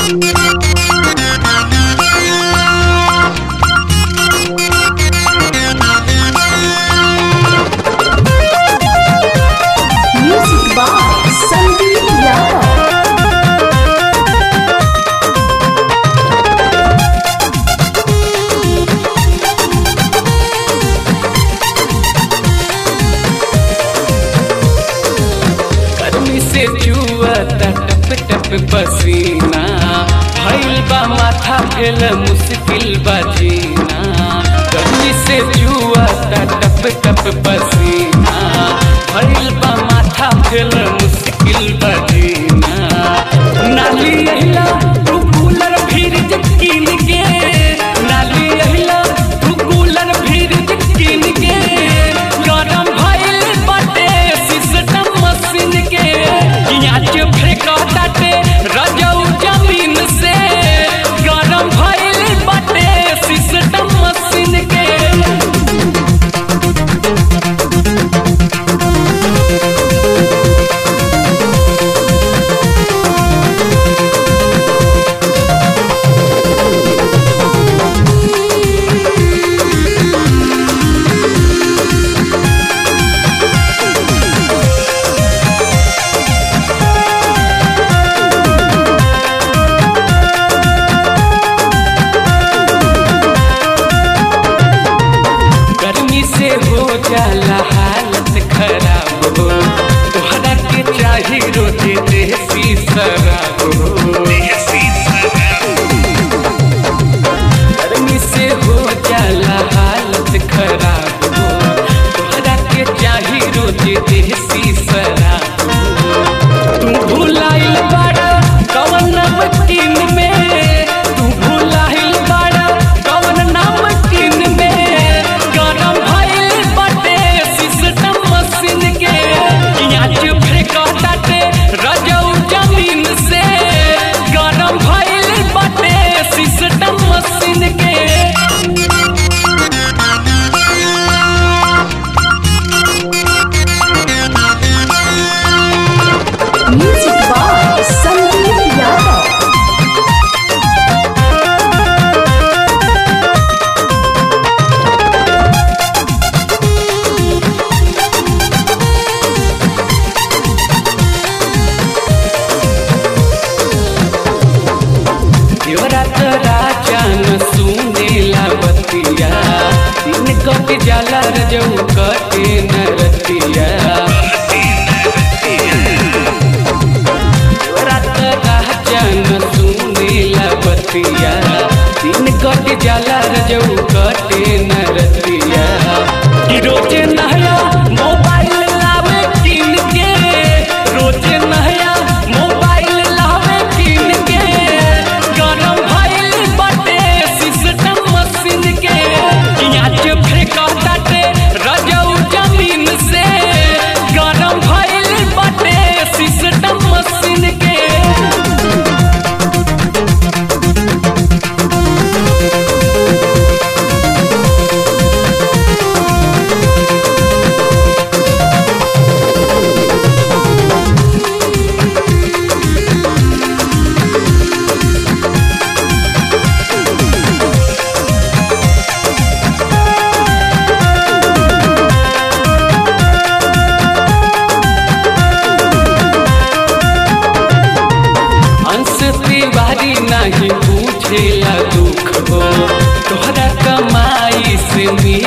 Music by Sandeep Yadav. गर्मी से चुअता टप टप पसीना भइल बा माथा भेल मुश्किल बा जीना गर्मी से चुअता टप टप पसीना भइल बा माथा भेल मुश्किल बा जीना नाली अहिला तू कूलर फ्रिज कीन के नाली अहिला तू कूलर फ्रिज कीन के गरम भइल बाटे सिस्टम मशीन के पियाज फेंकताटे रजऊ जमीन से गरम भइल बाटे सिस्टम मशीन के गर्मी से हो जाला हालत खराब हो तोहरा के चाही रोजे देसी शराब हो गर्मी से हो जाला हालत खराब हो तोहरा के चाही रोजे देसी शराब हो तू भुलाइल बाड़ा कवन नमकीन में तू भुलाइल बाड़ा कवन नमकीन में गरम भइल बाटे सिस्टम मशीन के पियाज फेंकताटे रजऊ जमीन से गरम भइल बाटे सिस्टम मशीन के Music by Sandeep Yadav. देवरात राजा न सुनेला बतिया दिन कट जाला रजऊ कटे न रतिया देवरात राजा न सुनेला बतिया दिन कट जाला रजऊ कटे न रतिया कि रोजे नया मोबाइल लावे किन के रोजे नया मोबाइल लावे किन के गरम भइल बाटे सिस्टम मशीन के पियाज फेंकताटे रजऊ जमीन से गरम भइल बाटे सिस्टम मशीन के अंश तिवारी नहीं पूछेला दुख हो तोहरा कमाई से मिल